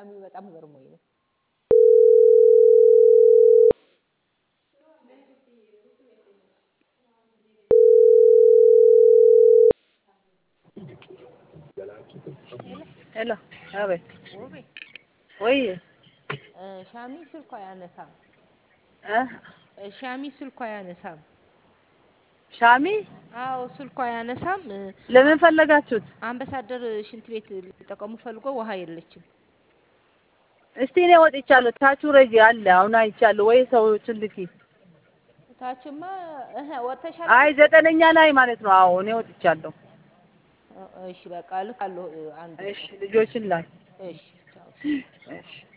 ሻሚ በጣም ገርሞኝ ነው። ሄሎ አቤት ውቤ ወይ እ ሻሚ ስልኳ አያነሳም። እ እ ሻሚ ስልኳ አያነሳም። ሻሚ አዎ ስልኳ አያነሳም። እ ለምን ፈለጋችሁት? አምባሳደር ሽንት ቤት ሊጠቀሙ ፈልጎ ውሃ የለችም። እስቲ እኔ ወጥቻለሁ። ታቹ ረጂ አለ አሁን አይቻለሁ። ወይ ሰዎችን ልኪ። ታችማ እህ ወጥተሻል። አይ ዘጠነኛ ላይ ማለት ነው። አዎ እኔ ወጥቻለሁ። እ እሺ በቃ ልካለሁ እ አንድ እሺ ልጆችን ላይ እሺ ቻው። እሺ